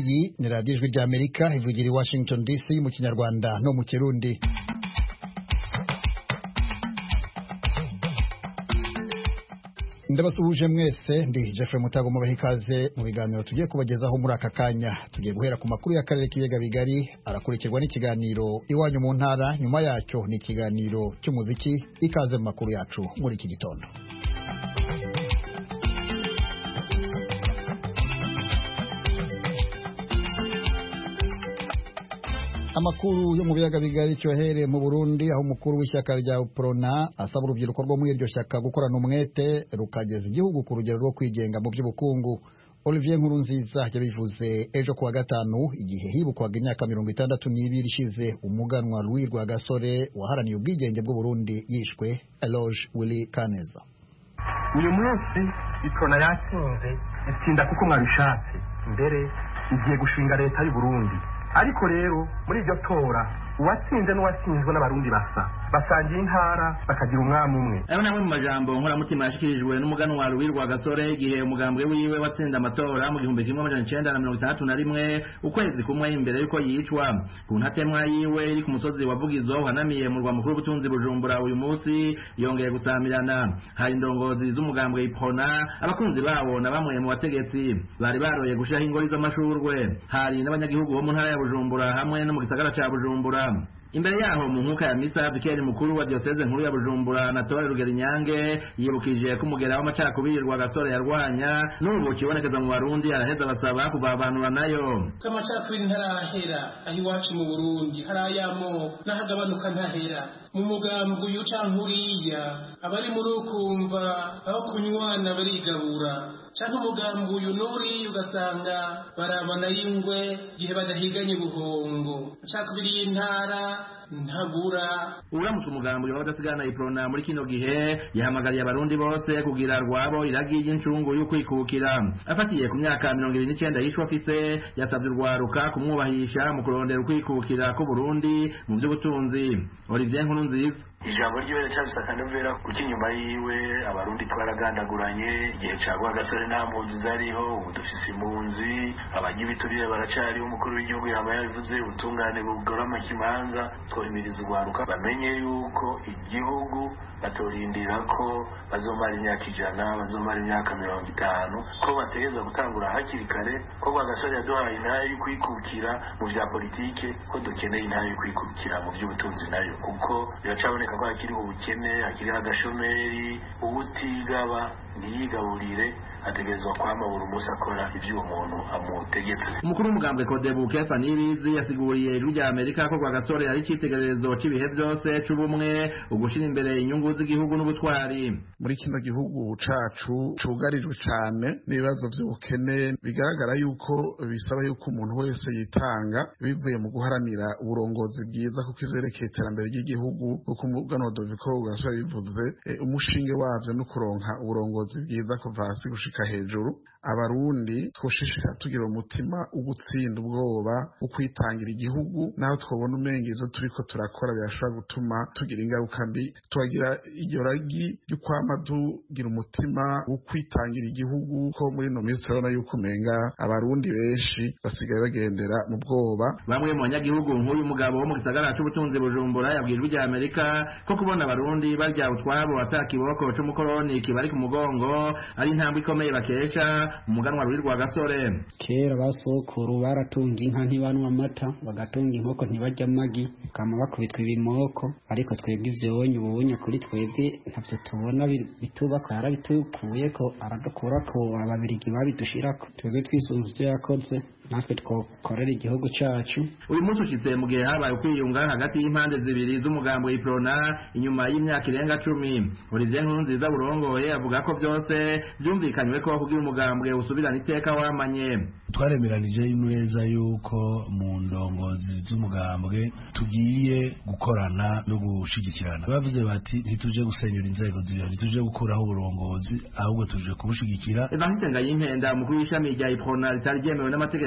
iyi ni radiyo ijwi ry'amerika ivugira i washington dc mu kinyarwanda no mu kirundi ndabasuhuje mwese ndi Jeffrey Mutago mubaha ikaze mu biganiro tugiye kubagezaho muri aka kanya tugiye guhera ku makuru y'akarere k'ibiyaga bigari arakurikirwa n'ikiganiro iwanyu mu ntara nyuma yacyo ni ikiganiro cy'umuziki ikaze mu makuru yacu muri iki gitondo amakuru yo mu biyaga bigari cyohere mu Burundi aho umukuru w'ishyaka rya Uprona asaba urubyiruko rwo muri iryo shyaka gukorana umwete rukageza igihugu ku rugero rwo kwigenga mu by'ubukungu Olivier Nkurunziza yabivuze ejo kuwa gatanu igihe hibukwaga imyaka mirongo itandatu n'ibiri ishize umuganwa Louis Rwagasore waharaniye ubwigenge bw'u Burundi yishwe Eloge Willy Kaneza uyu munsi Uprona yatsinze itsinda kuko mwabishatse mbere igiye gushinga leta y'u Burundi ariko rero muri iryo tora uwatsinze n'uwatsinzwe n'abarundi basa basangiye intara bakagira umwami umwe ayo namwe mu majambo nkoramutima yashikirijwe n'umuganwa Louis Rwagasore igihe umugambwe wiwe watsinda amatora mu gihumbi kimwe amajana icenda na mirongo itandatu na rimwe ukwezi kumwe imbere yuko yicwa ku ntatemwa yiwe iri ku musozi wa Vugizo uhanamiye mu rwa mukuru w'ubutunzi Bujumbura uyu munsi yongeye gusamirana hari indongozi z'umugambwe Iprona abakunzi bawo na bamwe mu bategetsi bari baroye gushiraho ingori z'amashurwe hari n'abanyagihugu bo mu ntara ya Bujumbura hamwe no mu gisagara ca Bujumbura imbere yaho mu nkuka ya misa vikeri mukuru wa diocese nkuru ya Bujumbura Anatole Rugerinyange yibukije ko umugera w'amacakubiri Rwagasore yarwanya n'ubu kibonekeza mu Barundi araheza basaba kuvavanura nayo ko amacakubiri ntarahera aho iwacu mu Burundi hari ayamo n'ahagabanuka ntahera mu mugambi uyu canke uriya abari muri ukumva aho kunywana barigabura canke umugambi uyu n'uriya ugasanga barabana y'ingwe igihe badahiganye buhongo amacakubiri y'intara ntagura uramutse umugambi w'abadasigana iprona muri kino gihe yahamagariye abarundi bose kugira rwabo iragi ry'incungu y'ukwikukira afatiye ku myaka mirongo ibiri n'icenda yishwe afise yasabye urwaruka kumwubahisha mu kurondera ukwikukira k'uburundi mu by'ubutunzi olivier nkurunziza ijambo ryiwe riracyafise akanovera kuko inyuma yiwe abarundi twaragandaguranye igihe ca rwagasore nta mpunzi zariho ubu dufise impunzi abanyibiturire baracariho umukuru w'igihugu yaba yabivuze ubutungane bugorama ikimanza twohimiriza urwaruka bamenye yuko igihugu batorindira ko bazomara imyaka ijana bazomara imyaka mirongo itanu ko bategerezwa gutangura hakiri kare ko rwagasore yaduhaye intara yo kwikukira mu vya politike ko dukeneye intara yo kwikukira mu vy'ubutunzi nayo kuko biracaboneka ko hakiriho ubukene hakiriho agashomeri uwutigaba ntiyigaburire ategerezwa kwama buri munsi akora ivyo uwo muntu amutegetse umukuru w'umugambwe Codebu Kefa Nibizi yasiguriye ijwi rya Amerika ko Rwagasore ari icitegererezo c'ibihe vyose c'ubumwe ugushira imbere inyungu z'igihugu n'ubutwari muri kino gihugu cacu cugarijwe cane n'ibibazo vy'ubukene bigaragara yuko bisaba yuko umuntu wese yitanga bivuye mu guharanira uburongozi bwiza kuko ivyerekeye iterambere ry'igihugu kuko umuganwa Doviko Rwagasore bivuze umushinge wavyo no kuronka uburongozi bwiza kuva hasi gushika hejuru abarundi twoshishikara tugira umutima wo gutsinda ubwoba wo kwitangira igihugu naho twabona umenga ivyo turiko turakora birashobora gutuma tugira ingaruka mbi tukagira iryo ragi ryo kwama tugira umutima wo kwitangira igihugu ko muri ino minsi turabona yuko umenga abarundi benshi basigaye bagendera mu bwoba bamwe mu banyagihugu nk'uyu mugabo wo mu gisagara c'ubutunzi Bujumbura yabwiye ijwi rya Amerika ko kubona abarundi barya utwabo ata kiboko c'umukoroni kibari ku mugongo ari intambwe ikomeye bakesha umuganwa Louis Rwagasore kera basokuru baratunga inka ntibanywa amata bagatunga inkoko ntibarya amagi kama bakubitwa ibimoko ariko twebwe ivyonye ubunye kuri twebwe ntavyo tubona bitubako yarabitukuye ko aradukura ko ababirigi babidushirako twebwe twisunze ivyo yakoze natwe twokorera igihugu cacu uyu munsi ushitse mu gihe habaye ukwiyunga hagati y'impande zibiri z'umugambo w'iprona inyuma y'imyaka irenga cumi Olivier Nkurunziza burongoye avuga ko byose byumvikanywe ko kugira umugambwe usubirana iteka wamanye twaremeranije neza yuko mu ndongozi z'umugambwe tugiye gukorana no gushigikirana bavuze bati ntituje gusenyura inzego zibiri ntituje gukuraho uburongozi ahubwo tuje kubushigikira Evariste Ngayimpenda umukuru w'ishami rya iprona ritari ryemewe n'amategeko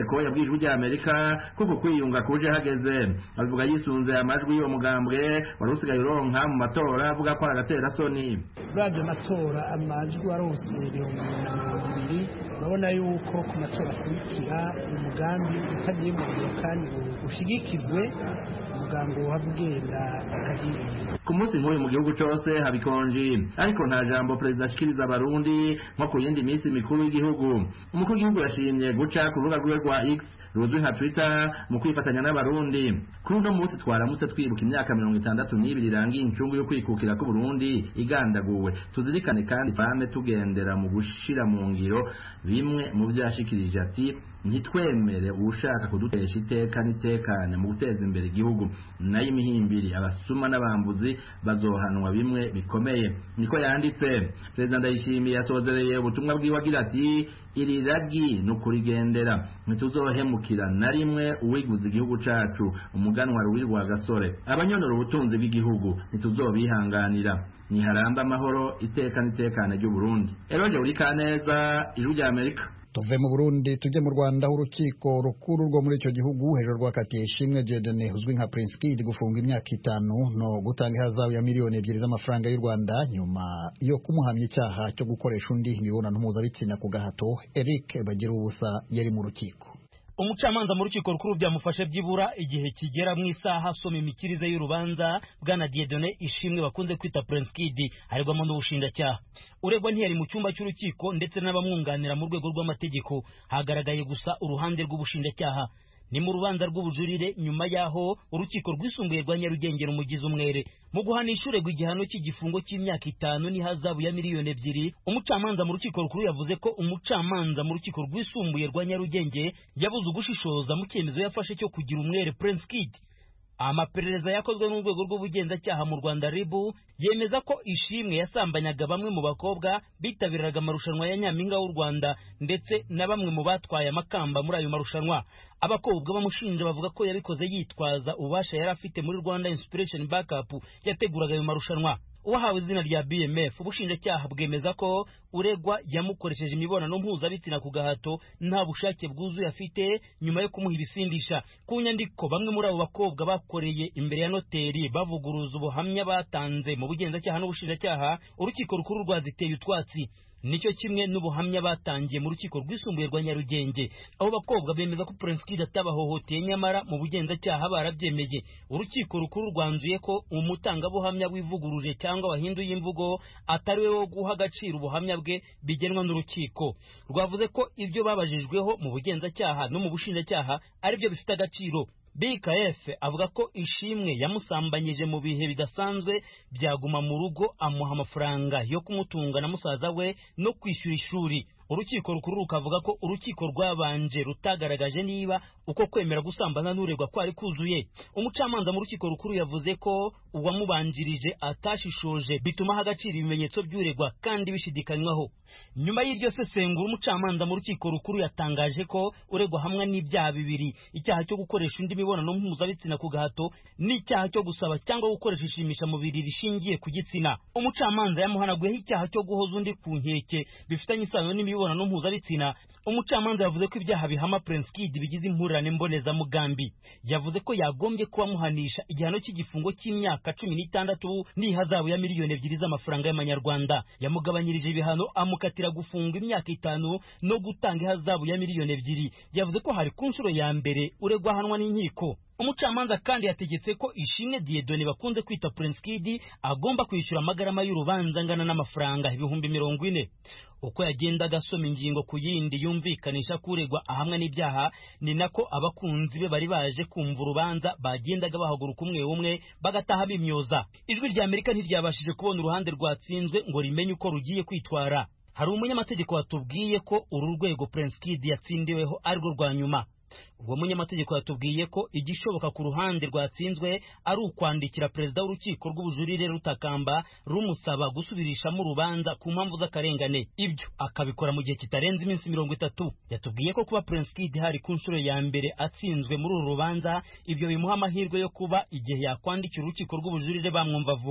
parseko yabwiye ijwi rya amerika kuko kwiyunga kuje hageze abivuga yisunze amajwi y'uwo mugambwe wari usigaye uronka mu matora avuga ko ari agatera soni uravye amatora amajwi warose ibihumbi na mirongo ibiri urabona yuko ku matora akurikira umugambi utagiye mu ngiro kandi ushigikizwe umugambi wohava ugenda akagira ku munsi nk'uyu mu gihugu cose habikonji ariko nta jambo perezida ashikiriza abarundi nko ku yindi minsi mikuru y'igihugu umukuru w'igihugu yashimye guca ku rubuga rwiwe rwa x ruzwi nka twitter mu kwifatanya n'abarundi kuri uno munsi twaramutse twibuka imyaka mirongo itandatu n'ibiri irangiye incungu yo kwikukira k'uburundi igandaguwe tuzirikane kandi fame tugendera mu gushira mu ngiro bimwe mu vyo yashikirije ati ntitwemere uwushaka kudutesha iteka n'itekane mu guteza imbere igihugu nayo imihimbiri abasuma n'abambuzi bazohanwa bimwe bikomeye niko yanditse perezida ndayishimiye yasozereye ubutumwa bwiwe agira ati iri ragi ni ukurigendera ntituzohemukira na rimwe uwiguza igihugu cacu umuganwa ruwirwa gasore abanyonora ubutunzi bw'igihugu ntituzobihanganira niharamba amahoro iteka n'itekane ry'uburundi eroje uri kaneza ijwi rya amerika tuve mu burundi tujye mu rwanda aho urukiko rukuru rwo muri icyo gihugu hejuru rwakatiye ishimwe jedene uzwi nka prince kid gufunga imyaka itanu no gutanga ihazabu ya miliyoni ebyiri z'amafaranga y'u rwanda nyuma yo kumuhamya icyaha cyo gukoresha undi imibonano mpuzabitsina ku gahato eric bagira ubusa yari mu rukiko umucamanza mu rukiko rukuru byamufashe byibura igihe kigera mu isaha asoma imikirize y'urubanza bwana diedone ishimwe bakunze kwita prince kid aregwamo n'ubushinjacyaha uregwa ntiyari mu cyumba cy'urukiko ndetse n'abamwunganira mu rwego rw'amategeko hagaragaye gusa uruhande rw'ubushinjacyaha ni mu rubanza rw'ubujurire nyuma y'aho urukiko rwisumbuye rwa nyarugenge rumugize umwere mu guhanisha uregwa igihano cy'igifungo cy'imyaka itanu n'ihazabu ya miliyoni ebyiri umucamanza mu rukiko rukuru yavuze ko umucamanza mu rukiko rwisumbuye rwa nyarugenge yabuze ugushishoza mu cyemezo yafashe cyo kugira umwere prince kid amaperereza yakozwe n'urwego rw'ubugenzacyaha mu rwanda ribu yemeza ko ishimwe yasambanyaga bamwe mu bakobwa bitabiraga amarushanwa ya nyampinga w'u rwanda ndetse na bamwe mu batwaye amakamba muri ayo marushanwa abakobwa bamushinja bavuga ko yabikoze yitwaza ububasha yari afite muri rwanda inspiration backup yateguraga ayo marushanwa uwahawe izina rya bmf ubushinjacyaha bwemeza ko uregwa yamukoresheje imibonano mpuzabitsina ku gahato nta bushake bwuzuye afite nyuma yo kumuha ibisindisha ku nyandiko bamwe muri abo bakobwa bakoreye imbere ya noteri bavuguruza ubuhamya batanze mu bugenzacyaha n'ubushinjacyaha urukiko rukuru rwaziteye utwatsi nicyo kimwe n'ubuhamya batangiye mu rukiko rwisumbuye rwa nyarugenge abo bakobwa bemeza ko prince kid atabahohoteye nyamara mu bugenzacyaha barabyemeye urukiko rukuru rwanzuye ko umutangabuhamya wivuguruje cyangwa wahinduye imvugo atari we wo guha agaciro ubuhamya bwe bigenwa n'urukiko rwavuze ko ibyo babajijweho mu bugenzacyaha no mu bushinjacyaha ari byo bifite agaciro bkf avuga ko ishimwe yamusambanyije mu bihe bidasanzwe byaguma mu rugo amuha amafaranga yo kumutunga na musaza we no kwishyura ishuri urukiko rukuru rukavuga ko urukiko rwabanje rutagaragaje niba uko kwemera gusambana n'uregwa kwari kuzuye umucamanza mu rukiko rukuru yavuze ko uwamubanjirije atashishoje bituma aha agaciro ibimenyetso by'uregwa kandi bishidikanywaho nyuma y'iryo sesengura umucamanza mu rukiko rukuru yatangaje ko uregwa hamwe n'ibyaha bibiri icyaha cyo gukoresha indi mibonano mpuzabitsina ku gahato n'icyaha cyo gusaba cyangwa gukoresha ishimishamubiri rishingiye ku gitsina umucamanza yamuhanaguyeho icyaha cyo guhoza undi ku nkeke bifitanye isano n'imibonano mpuzabitsina umucamanza yavuze ko ibyaha bihama prince kid bigize impurirane mbonezamugambi yavuze ko yagombye kuba amuhanisha igihano cy'igifungo cy'imyaka cumi n'itandatu n'ihazabu ya miliyoni ebyiri z'amafaranga y'amanyarwanda yamugabanyirije ibihano amukatira gufunga imyaka itanu no gutanga ihazabu ya miliyoni ebyiri yavuze ko hari ku nshuro ya mbere uregwa ahanwa n'inkiko umucamanza kandi yategetse ko ishimwe diedone bakunze kwita prince kid agomba kwishyura amagarama y'urubanza angana n'amafaranga ibihumbi mirongo ine uko yagendaga asoma ingingo ku yindi yumvikanisha kuregwa ahamwe n'ibyaha ni nako abakunzi be bari baje kumva urubanza bagendaga bahaguruka umwe umwe bagataha bimyoza ijwi rya amerika ntiryabashije kubona uruhande rwatsinzwe ngo rimenye uko rugiye kwitwara hari umunyamategeko watubwiye ko uru rwego prince kid yatsindiweho arirwo rwa nyuma uwo munyamategeko yatubwiye ko igishoboka ku ruhande rwatsinzwe ari ukwandikira perezida w'urukiko rw'ubujurire rutakamba rumusaba gusubirishamo urubanza ku mpamvu z'akarengane ibyo akabikora mu gihe kitarenze iminsi mirongo itatu yatubwiye ko kuba prince kid hari ku nshuro ya mbere atsinzwe muri uru rubanza ibyo bimuha amahirwe yo kuba igihe yakwandikira urukiko rw'ubujurire bamwumva vuba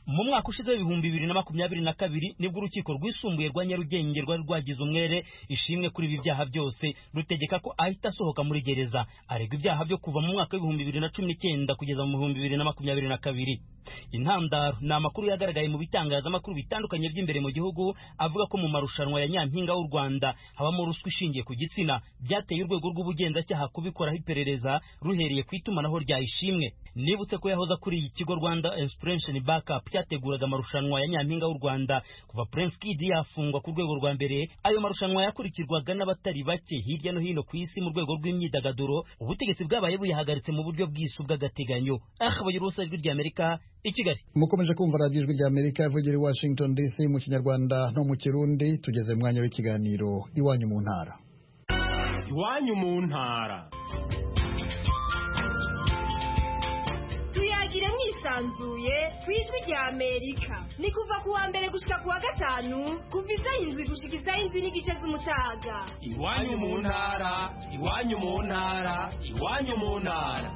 mu mwaka ushize w'ibihumbi bibiri na makumyabiri na kabiri nibwo urukiko rwisumbuye rwa nyarugenge rwari rwagize umwere ishimwe kuri ibi byaha byose rutegeka ko ahita asohoka muri gereza aregwa ibyaha byo kuva mu mwaka w'ibihumbi bibiri na cumi n'icyenda kugeza mu bihumbi bibiri na makumyabiri na kabiri intandaro ni amakuru yagaragaye mu bitangazamakuru bitandukanye by'imbere mu gihugu avuga ko mu marushanwa ya nyampinga w'u rwanda habamo ruswa ishingiye ku gitsina byateye urwego rw'ubugenzacyaha kubikoraho iperereza ruhereye ku itumanaho rya ishimwe nibutse ko yahoze akuriye ikigo rwanda inspiration backup cyateguraga amarushanwa ya nyampinga w'u rwanda kuva prince kid yafungwa ku rwego rwa mbere ayo marushanwa yakurikirwaga n'abatari bake hirya no hino ku isi mu rwego rw'imyidagaduro ubutegetsi bwabaye buyahagaritse mu buryo bw'isu bw'agateganyo aha bagira ubusa ijwi ry'amerika i kigali mukomeje kumva radiyo ijwi ry'amerika ivugira i washington dc mu kinyarwanda no mu kirundi tugeze mu mwanya w'ikiganiro iwanyu mu ntara iwanyu mu ntara tuyagire mwisanzuye ku ijwi rya amerika ni kuva ku wa mbere gushika ku wa gatanu kuva isaha indwi gushika isaha indwi n'igice z'umutaga iwanyu mu ntara iwanyu mu ntara iwanyu mu ntara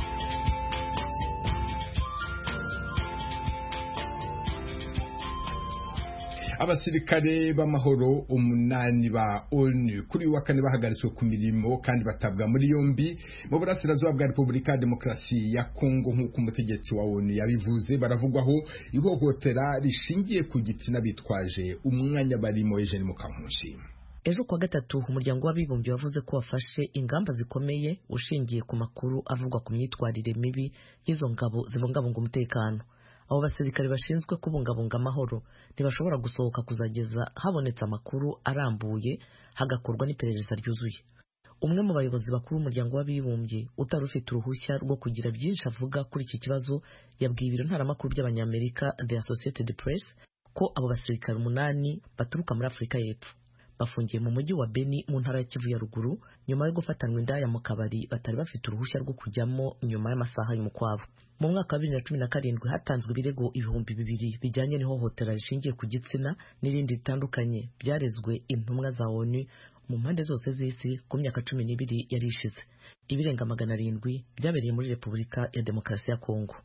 abasirikare b'amahoro umunani ba onu kuri uyu wa kane bahagaritswe ku mirimo kandi batabwa muri yombi mu burasirazuba bwa repubulika ya demokarasi ya kongo nk'uko umutegetsi wa onu yabivuze baravugwaho ihohotera rishingiye ku gitsina bitwaje umwanya barimo ejeni mukankushi ejo kuwa gatatu umuryango w'abibumbye wavuze ko wafashe ingamba zikomeye ushingiye ku makuru avugwa ku myitwarire mibi y'izo ngabo zibungabunga umutekano abo basirikare bashinzwe kubungabunga amahoro ntibashobora gusohoka kuzageza habonetse amakuru arambuye hagakorwa n'iperereza ryuzuye umwe mu bayobozi bakuru b'umuryango w'abibumbye utari ufite uruhushya rwo kugira byinshi avuga kuri iki kibazo yabwiye ibiro ntaramakuru by'abanyamerika the associated press ko abo basirikare umunani baturuka muri afurika y'epfo bafungiye mu mujyi wa beni mu ntara ya kivu ya ruguru nyuma yo gufatanwa indaya mu kabari batari bafite uruhushya rwo kujyamo nyuma y'amasaha y'umukwabo mu mwaka wa bibiri na cumi na karindwi hatanzwe ibirego ibihumbi bibiri bijyanye n'ihohotera rishingiye ku gitsina n'irindi ritandukanye byarezwe intumwa za onu mu mpande zose z'isi ku myaka cumi n'ibiri yari ishize ibirenga magana arindwi byabereye muri repubulika ya demokarasi ya kongo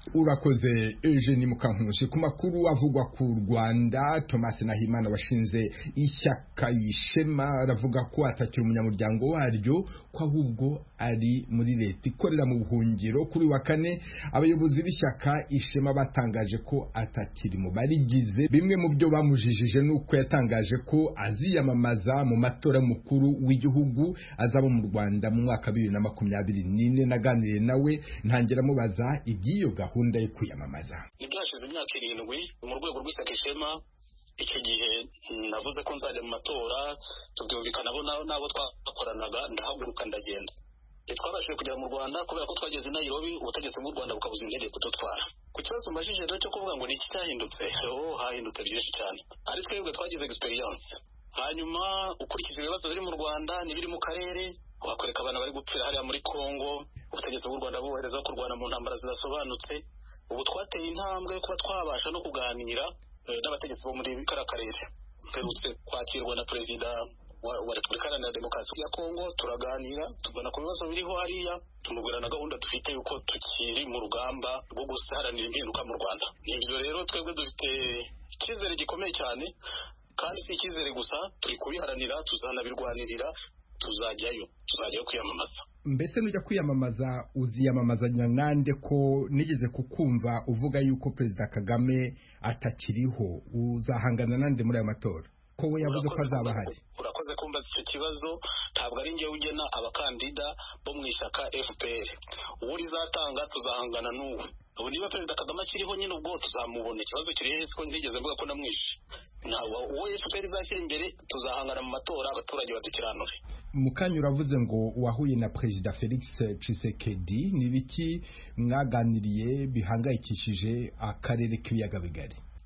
urakoze Eugene Mukankusi ku makuru avugwa ku Rwanda Thomas Nahimana washinze ishyaka yishema aravuga ko atakiri umunyamuryango waryo ko ahubwo ari muri leta ikorera mu buhungiro kuri wa kane abayobozi b'ishyaka ishema batangaje ko atakiri mu barigize bimwe mu byo bamujijije nuko yatangaje ko aziyamamaza mu matora mukuru w'igihugu azaba mu Rwanda mu mwaka bibiri na makumyabiri n'ine naganiriye nawe ntangira mubaza iby'iyo gahunda gahunda yo kwiyamamaza nibyo hashize imyaka irindwi mu rwego rw'ishyaka ishema icyo gihe navuze ko nzajya mu matora tubyumvikanaho n'abo twakoranaga ndahaguruka ndagenda twabashije kugera mu rwanda kubera ko twageze i nairobi ubutegetsi bw'u rwanda bukabuza indege kudutwara ku kibazo umajije rero cyo kuvuga ngo ni iki cyahindutse ho hahindutse byinshi cyane ari twebwe twagize egisperiyanse hanyuma ukurikije ibibazo biri mu rwanda n'ibiri mu karere wakwereka abana bari gupfira hariya muri congo ubutegetsi bw'u rwanda bubohereza kurwana mu ntambara zidasobanutse ubu twateye intambwe yo kuba twabasha no kuganira n'abategetsi bo muri kariya karere mperutse kwakirwa na perezida wa repubulika iharanira demokarasi ya kongo turaganira tubona ku bibazo biriho hariya tumubwira na gahunda dufite yuko tukiri mu rugamba rwo guharanira impinduka mu rwanda ibyo rero twebwe dufite icyizere gikomeye cyane kandi si icyizere gusa turi kubiharanira tuzanabirwanirira tuzajyayo tuzajyayo kwiyamamaza mbese nujya kwiyamamaza uziyamamazanya nande ko nigeze kukumva uvuga yuko perezida kagame atakiriho uzahangana nande muri aya matora ko we yavuze ko azaba ahari urakoze kumva icyo kibazo ntabwo ari njyewe ugena abakandida bo mu ishyaka fpr uwo rizatanga tuzahangana n'uwe ubu niba perezida kagame akiriho nyine ubwo tuzamubona ikibazo kiri heza ko ntigeze mvuga ko namwishe ntabwo uwo fpr izashyira imbere tuzahangana mu matora abaturage badukiranure mu kanya uravuze ngo wahuye na perezida felix Tshisekedi ni ibiki mwaganiriye bihangayikishije akarere k'ibiyaga bigari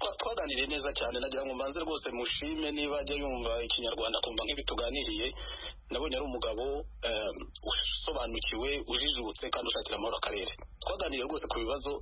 twaraganiriye neza cyane nagira ngo mbanze rwose mushime niba ajya yumva ikinyarwanda akumva nk'ibi tuganiriye nabonye ari umugabo usobanukiwe ujijutse kandi ushakira amahoro akarere twaganiriye rwose ku bibazo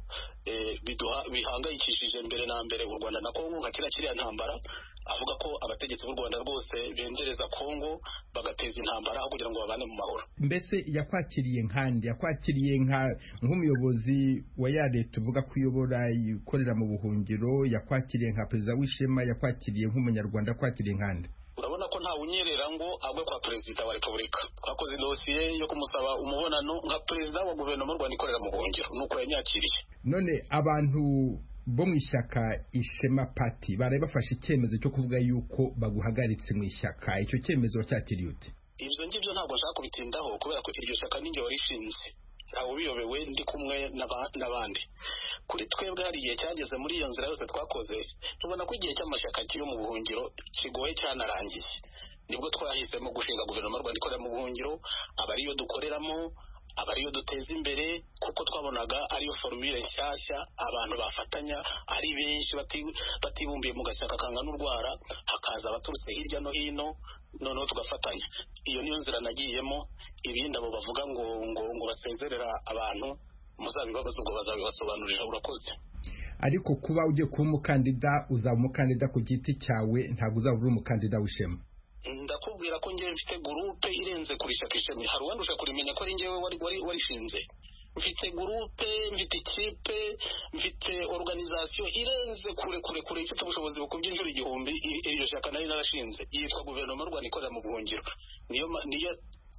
bihangayikishije mbere na mbere u rwanda na kongo nka kiriya kiriya ntambara avuga ko abategetsi b'u rwanda rwose bendereza kongo bagateza intambara aho kugira ngo babane mu mahoro mbese yakwakiriye nkandi yakwakiriye nk'umuyobozi wa ya leta uvuga ko uyobora ikorera mu buhungiro yakwakiriye nka perezida w'ishema yakwakiriye nk'umunyarwanda yakwakiriye nkandi urabona ko nta unyerera ngo agwe kwa perezida wa repubulika twakoze dosiye yo kumusaba umubonano nka perezida wa guverinoma y'u rwanda ikorera mu buhungiro nuko yanyakiriye none abantu bo mu ishyaka ishema pati baraye bafashe icyemezo cyo kuvuga yuko baguhagaritse mu ishyaka icyo cyemezo wacyakiriye ute ibyo ngibyo ntabwo nshaka kubitindaho kubera ko iryo shyaka ninjye warishinze ntawe ubiyobewe ndi kumwe n'abandi kuri twebwe hari igihe cyageze muri iyo nzira yose twakoze tubona ko igihe cy'amashyaka yo mu buhungiro kigoye cyanarangiye nibwo twahisemo gushinga guverinoma y'u rwanda ikorera mu buhungiro aba ariyo dukoreramo aba ariyo duteza imbere kuko twabonaga ariyo forumire nshyashya abantu bafatanya ari benshi batibumbiye mu gashyaka kangana urwara hakaza abaturutse hirya no hino noneho tugafatanya iyo niyo nzira nagiyemo ibindi abo bavuga ngo ngo ngo basezerera abantu muzabibabaza ubwo bazabibasobanurira urakoze ariko kuba ugiye kuba umukandida uzaba umukandida ku giti cyawe ntabwo uzaba uri umukandida w'ishema ndakubwira ko ngewe mfite gurupe irenze kuri ishyaka ishami hari uwandusha kurimenya ko ari ngewe warishinze mfite gurupe mfite ikipe mfite organizasiyo irenze kure kure kure ifite ubushobozi bukubye inshuro igihumbi iryo shyaka nari narashinze yitwa guverinoma y'u rwanda ikorera mu buhungiro niyo niyo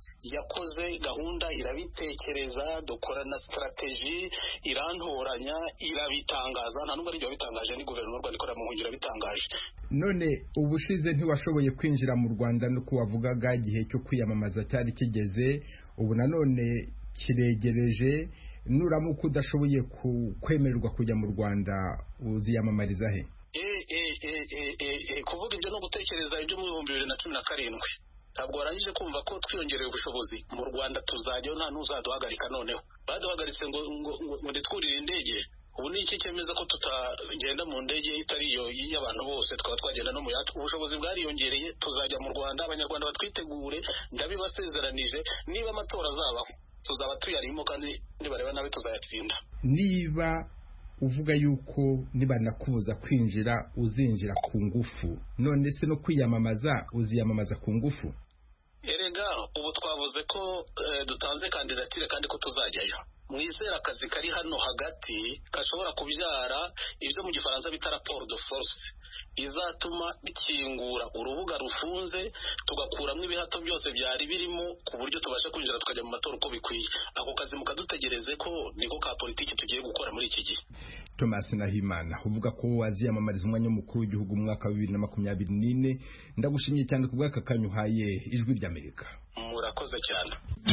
yakoze gahunda irabitekereza dukora na sitarateji irantoranya irabitangaza nta nubwo ari ibyo wabitangaje ni guverinoma y'u rwanda ikorera mu buhungiro irabitangaje none ubushize ntiwashoboye kwinjira mu rwanda nuko wavugaga igihe cyo kwiyamamaza cyari kigeze ubu nanone kiregereje nuramuka udashoboye kwemererwa kujya mu rwanda uziyamamariza he kuvuga ibyo no gutekereza ibyo mu bihumbi bibiri na cumi na karindwi ntabwo warangije kumva ko twiyongereye ubushobozi mu rwanda tuzajyaho nta n'uzaduhagarika noneho baduhagaritse ngo ngo ntitwurire indege ubu ni iki cyemeza ko tutagenda mu ndege itari iyo y'abantu bose tukaba twagenda no mu yacu ubushobozi bwariyongereye tuzajya mu rwanda abanyarwanda batwitegure ndabibasezeranije niba amatora azabaho tuzaba tuyarimo kandi nibareba nabi tuzayatsinda niba uvuga yuko nibanakubuza kwinjira uzinjira ku ngufu none se no kwiyamamaza uziyamamaza ku ngufu erega ubu twavuze ko dutanze kandidatire kandi ko tuzajyayo mwizera akazi kari hano hagati gashobora kubyara ibyo mu gifaransa bita raporo de force izatuma bikingura urubuga rufunze tugakuramo ibihato byose byari birimo ku buryo tubasha kwinjira tukajya mu matora uko bikwiye ako kazi mukadutegereze ko niko ka politiki tugiye gukora muri iki gihe thomas nahimana uvuga ko waziyamamariza umwanya w'umukuru w'igihugu mu mwaka wa bibiri na makumyabiri n'ine ndagushimiye cyane ku bw'aka kanya uhaye ijwi ry'amerika murakoze cyane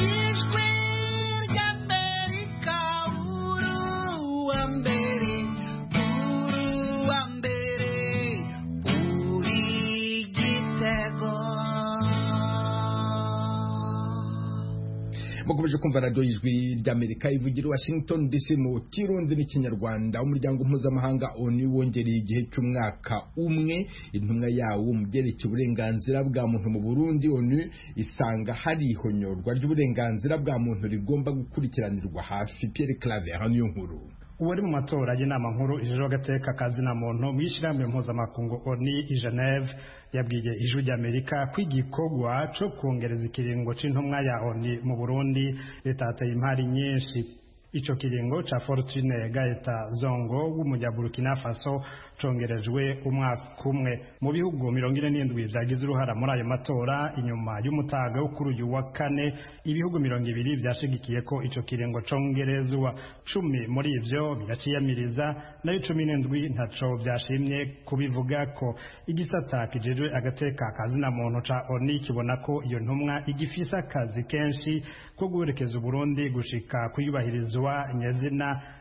mukomeje kumva radiyo y'ijwi ry'amerika ivugira washington dc mu kirundi n'ikinyarwanda umuryango mpuzamahanga oni wongereye igihe cy'umwaka umwe intumwa yawo mu byerekeye uburenganzira bwa muntu mu burundi oni isanga hari ihonyorwa ry'uburenganzira bwa muntu rigomba gukurikiranirwa hafi pierre clave niyo nkuru uwari mu matora y'inama nkuru ijoro agateka kazina muntu mu ishyirahamwe mpuzamakungu oni i geneve yabwiye ijwi ry'amerika ko igikorwa cyo kongereza ikiringo c'intumwa ya oni mu burundi leta yateye impari nyinshi ico kiringo ca fortune gaeta zongo w'umunyaburukina faso congerejwe umwaka umwe mu bihugu mirongo ine n'indwi vyagize uruhara muri ayo matora inyuma y'umutaga wo kuri uyu wa kane ibihugu mirongo ibiri vyashigikiye ko ico kiringo congerezwa cumi muri ivyo biraciyamiriza nayo cumi n'indwi ntaco vyashimye kubivuga ko igisata kijejwe agateka kazina muntu ca oni kibona ko iyo ntumwa igifise akazi kenshi ko guherekeza uburundi gushika kuyubahirizwa nyazina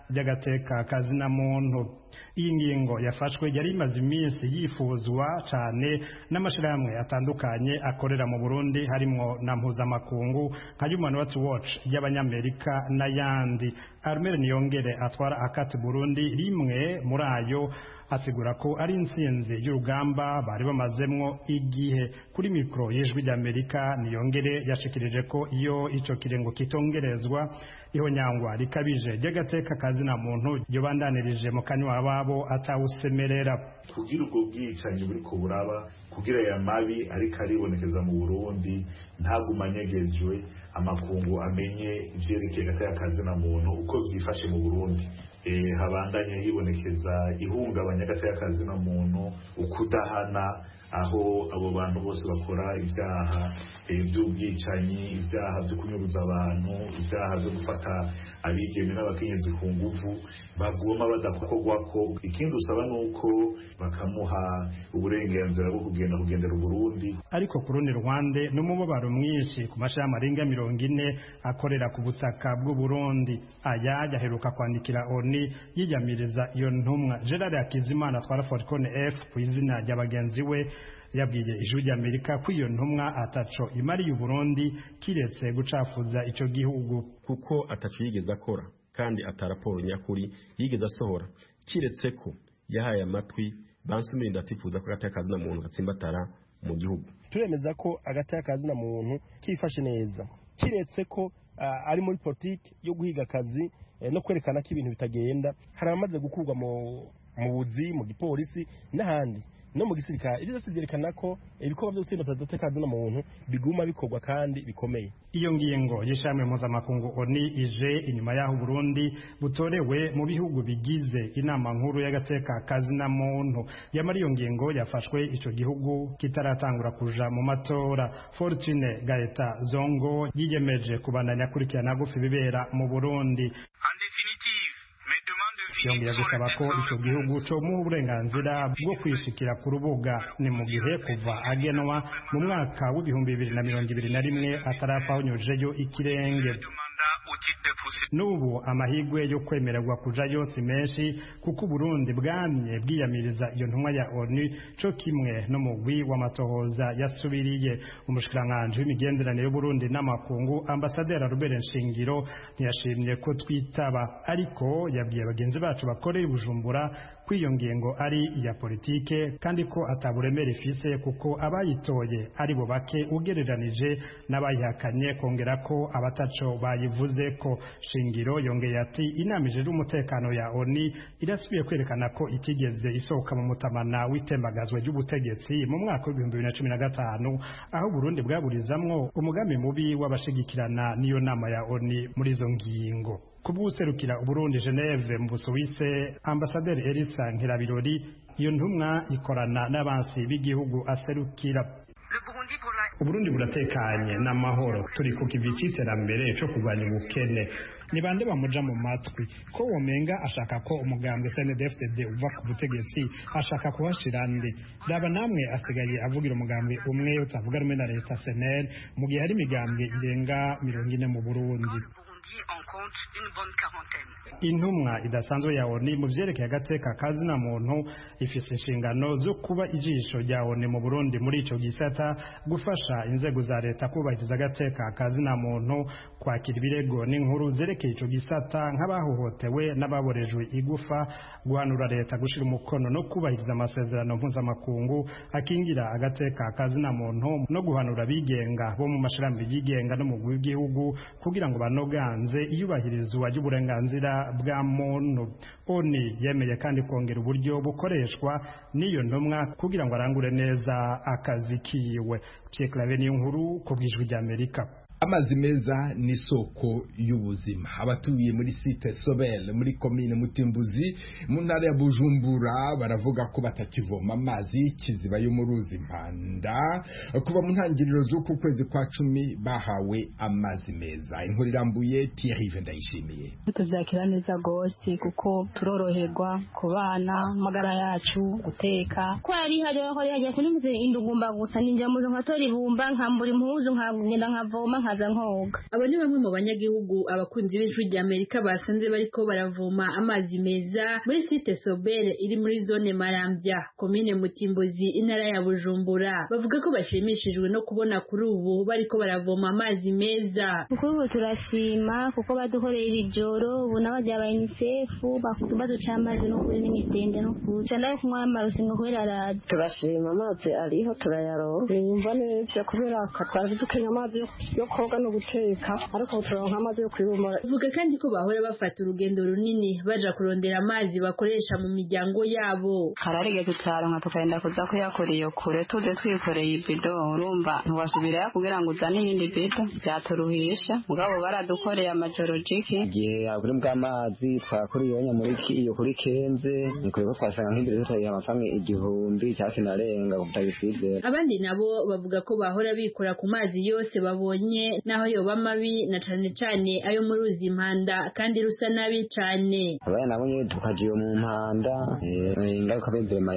ry'agateka kazina muntu iyi ngingo yafashwe yari imaze iminsi yifuzwa cyane n'amashyirahamwe atandukanye akorera mu burundi harimo na mpuzamakungu nka human rights watch y'abanyamerika n'ayandi armel niyongere atwara akati burundi rimwe muri ayo asigura ko ari intsinzi y'urugamba bari bamazemwo igihe kuri mikoro y'ijwi ry'amerika niyongere yashikirije ko iyo icyo kirengo kitongerezwa ihonyangwa rikabije ry'agateka kazina muntu yobandanirije mu kanywa babo atawusemerera kugira ubwo bwicanyi buri ku buraba kugira aya mabi ariko aribonekeza mu burundi ntagumanyegejwe amakungu amenye ivyerekeye agateka kazina muntu uko vyifashe mu burundi habandanye hibonekeza ihungabanya agateka kazina muntu ukudahana aho abo bantu bose bakora ibyaha by'ubwicanyi ibyaha byo kunyuruza abantu ibyaha byo gufata abigeme n'abakenyezi ku nguvu bagoma badakorwa ko ikindi usaba ni uko bakamuha uburenganzira bwo kugenda kugendera uburundi ariko ku rundi ruhande n'umubabaro mwinshi ku mashami arenga mirongo ine akorera ku butaka bw'uburundi aya yaheruka kwandikira oni yiyamiriza iyo ntumwa gerard hakizimana atwara foricone f ku izina rya bagenzi we yabwiye ijwi ry'amerika ko iyo ntumwa ataco imariye uburundi kiretse gucafuza ico gihugu kuko ataco yigeze akora kandi ataraporo nyakuri yigeze asohora kiretse ko yahaye amatwi bansumira ndatifuza ko agateka kazina muntu gatsimbatara mu gihugu turemeza ko agateka kazina muntu kifashe neza kiretse ko uh, ari muri politiki yo guhiga akazi eh, no kwerekana ko ibintu bitagenda hari abamaze gukurwa mu mu buzi mu gipolisi n'ahandi no mu gisirikare ibyo byose byerekana ko ibikorwa byo gutsinda perezida kazina muntu biguma bikorwa kandi bikomeye iyo ngingo y'ishami mpuzamakungu oni ije inyuma y'aho Burundi butorewe mu bihugu bigize inama nkuru y'agateka kazina muntu yamara iyo ngingo yafashwe ico gihugu kitaratangura kuja mu matora Fortune Gaeta Zongo yiyemeje kubandanya akurikirana gufi bibera mu Burundi yongeye gusaba ko icyo gihugu comuha uburenganzira bwo kwishikira ku rubuga ni mu gihe kuva agenwa mu mwaka w'ibihumbi bibiri na mirongo ibiri na rimwe atarapfa unyujeyo ikirenge n'ubu amahirwe yo kwemererwa kujayo si menshi kuko uburundi bwamye bwiyamiriza iyo ntumwa ya onu co kimwe n'umugwi w'amatohoza yasubiriye umushikiranganji w'imigenderanire y'uburundi n'amakungu ambasaderi robert nshingiro ntiyashimye ko twitaba ariko yabwiye bagenzi bacu bakoreye bujumbura ko iyo ngingo ari iya politike kandi ko ataburemere ifise kuko abayitoye ari bo bake ugereranije n'abayihakanye kongera ko abataco bayivuze ko shingiro yongeye ati inama ijejwe umutekano ya oni irasubiye kwerekana ko itigeze isohoka mu mutamana w'itembagazwa ry'ubutegetsi mu mwaka w'ibihumbi bibiri na cumi na gatanu aho Burundi bwaburizamwo umugambi mubi w'abashigikirana n'iyo nama ya oni muri izo ngingo kubw'userukira Uburundi Geneve mu Busuwise ambasaderi Elisa Nkirabirori iyo ntumwa ikorana n'abansi b'igihugu aserukira Uburundi buratekanye n'amahoro turi ku kivi c'iterambere co kurwanya ubukene ni bande bamuja mu matwi ko womenga ashaka ko umugambwe CNDD-FDD uva ku butegetsi ashaka kuhashira nde raba namwe asigaye avugira umugambwe umwe utavuga rumwe na leta SNL mu gihe hari imigambwe irenga mirongo ine mu Burundi intumwa idasanzwe ya oni mu vyerekeye agateka kazina muntu ifise inshingano zo kuba ijisho rya oni mu burundi muri ico gisata gufasha inzego za leta kubahiriza agateka kazina muntu kwakira ibirego n'inkuru zerekeye ico gisata nk'abahohotewe n'ababorejwe igufa guhanura leta gushira umukono no kubahiriza amasezerano mpuzamakungu akingira agateka kazina muntu no guhanura abigenga bo mu mashirahamwe yigenga no mu w'igihugu kugira ngo banoganze iyubahirizwa ry'uburenganzira bwa muntu oni yemeye kandi kongera uburyo bukoreshwa n'iyo ntumwa kugira ngo arangure neza akazi kiwe Pierre Claver niyo nkuru ku bw'ijwi ry'Amerika amazi meza ni isoko y'ubuzima abatuye muri site sobel muri komine mutimbuzi mu ntara ya bujumbura baravuga ko batakivoma amazi y'ikiziba yo mu ruzi mpanda kuva mu ntangiriro z'uku kwezi kwa cumi bahawe amazi meza inkuru irambuye tiyarive ndayishimiye tubyakira neza rwose kuko turoroherwa ku bana amagara yacu guteka ko hari hariho hariho kuri muze indugumba gusa ninjira muzo nkatora ibumba nkambura impuzu nkagenda nkavoma nkaza nkoga abo ni bamwe mu banyagihugu abakunzi b'ijwi rya amerika basanze bariko baravoma amazi meza muri site sobere iri muri zone marambya komine mutimbuzi intara ya bujumbura bavuga ko bashimishijwe no kubona kuri ubu bariko baravoma amazi meza kuri ubu turashima kuko badukorera ijoro ubu n'abajya ba unicef baduca amazi no kuri n'imitende no kuri cyane yo kunywa amarusingo kubera araza turashima amazi ariho turayaronka yumva neza kubera twari dukenya amazi yo koga no guteka ariko turonka amazi yo kwibumura bavuga kandi ko bahora bafata urugendo runini baja kurondera amazi bakoresha mu miryango yabo hararigeze tutaronka tukagenda kuza kuyakora iyo kure tuze twikoreye ibido urumva ntiwasubirayo kugira ngo uzane iyindi bido byaturuhisha mugabo baradukoreye amajoro jiki igihe kuri bw'amazi twakora iyonya muri iyo kuri kenze nikwiye ko twasanga nk'imbere tutayiha amafaranga igihumbi cyangwa kinarenga kutagisizera abandi nabo bavuga ko bahora bikora ku mazi yose babonye naho yoba mabi na cane cane ayo mu ruzi impanda kandi rusa nabi cane abana nabo nyene tukaja iyo mu mpanda ingaruka b'imvema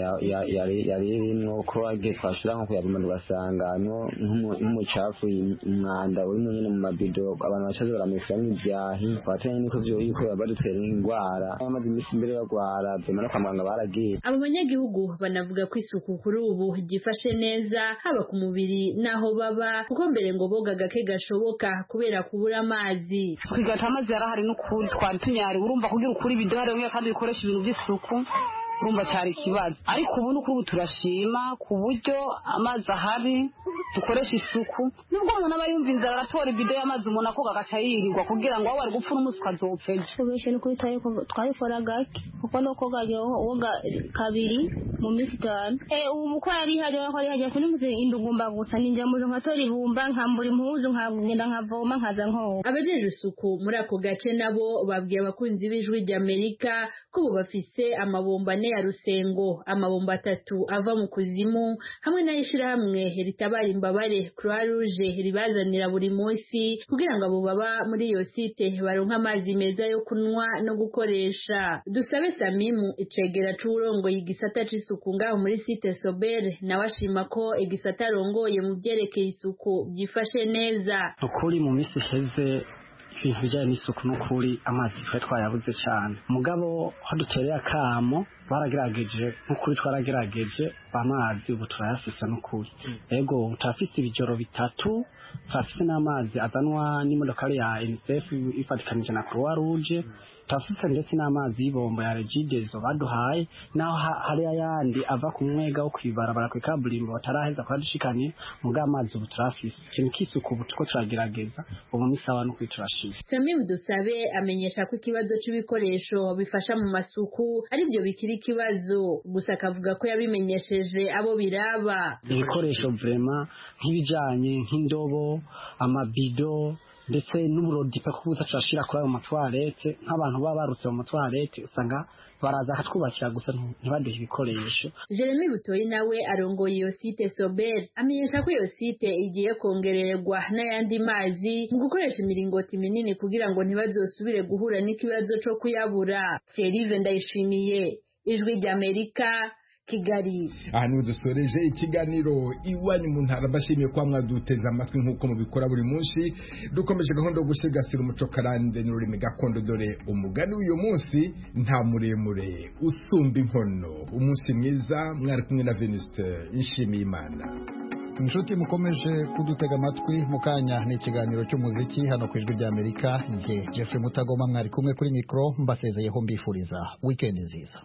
yari irimwo ko agiye twashira nko kuyavuma tugasanga nk'umucafu umwanda urimo nyene mu mabido abantu bacaze baramesiramwo ivyahi twatanye niko yuko badutera indwara bamaze imisi imbere bagwara vyema no kwa muganga baragiye abo banyagihugu banavuga ko isuku kuri ubu ryifashe neza haba ku mubiri n'aho baba kuko mbere ngo boga gake gashoboka kubera kubura amazi kwigata amazi yarahari n'ukuri twari tunyari urumva kugira ukuri ibidohare kandi bikoresha ibintu by'isuku urumva cyari ikibazo ariko ubu ni ubu turashima ku buryo amazi ahari dukoresha isuku nubwo umuntu aba yumva inzara aratora ibido y'amazi umuntu akoga agaca yirirwa kugira ngo aho wari gupfa n'umunsi ukazopfa ejo tubeshe ni kuri twayikora gake kuko no koga woga kabiri mu minsi itanu ubu uko yari ihari ko yari ihari kuri muze indugumba gusa ninjya muzo nkatora ibumba nkambura impuzu nkagenda nkavoma nkaza nkoga abajeje isuku muri ako gace nabo babwiye abakunzi b'ijwi ry'amerika ko ubu bafise amabomba ane ya rusengo amabomba atatu ava mu kuzimu hamwe n'ayishirahamwe ritabara imbabare croix rouge ribazanira buri munsi kugira ngo abo baba muri iyo site baronke amazi meza yo kunywa no gukoresha dusabe samimu icegera c'uwurongoye igisata c'isuku ngaho muri site sobere nawe ashima ko igisata arongoye mu vyerekeye isuku byifashe neza ukuri mu minsi iheze ibintu bijyanye n'isuku n'ukuri amazi twari twayabuze cyane mugabo aho dutereye akamo baragerageje nk'ukuri twaragerageje amazi ubu turayafise n'ukuri ego turafise ibijoro bitatu turafise n'amazi azanwa n'imodokari ya unicef ifatikanije na croix rouge turafise ndetse n'amazi y'ibombo ya regidezo baduhaye naho hari ayandi ava ku mwega wo kwibarabara ku ikaburimbo bataraheza kuhadushikanye mugabo amazi ubu turafise ikintu k'isuku ubu turiko turagerageza ubu ni sawa n'ukuri turashima samimu dusabe amenyesha ko ikibazo c'ibikoresho bifasha mu masuku arivyo bikiri ikibazo gusa akavuga ko yabimenyesheje abo biraba ibikoresho vrema nk'ibijanye nk'indobo amabido ndetse n'uburodi pe kubuza turashira kuri ayo matwarete nk'abantu baba barutse mu matwarete usanga baraza akatwubakira gusa ntibaduhe ibikoresho jeremy butoyi nawe arongoye iyo site sober amenyesha ko iyo site igiye kongererwa n'ayandi mazi mu gukoresha imiringoti minini kugira ngo ntibazosubire guhura n'ikibazo co kuyabura thierry ndayishimiye ijwi ry'amerika kigali aha niho dusoreje ikiganiro iwanyu mu ntara bashimiye kuba mwaduteze amatwi nk'uko mubikora buri munsi dukomeje gahunda yo gusigasira umuco karande n'ururimi gakondo dore umugani w'uyu munsi nta muremure usumba inkono umunsi mwiza mwari kumwe na venuste nshimiye imana inshuti mukomeje kudutega amatwi mu kanya ni ikiganiro cy'umuziki hano ku ijwi ry'amerika njye jeffrey mutagoma mwari kumwe kuri mikoro mbasezeyeho mbifuriza wikendi nziza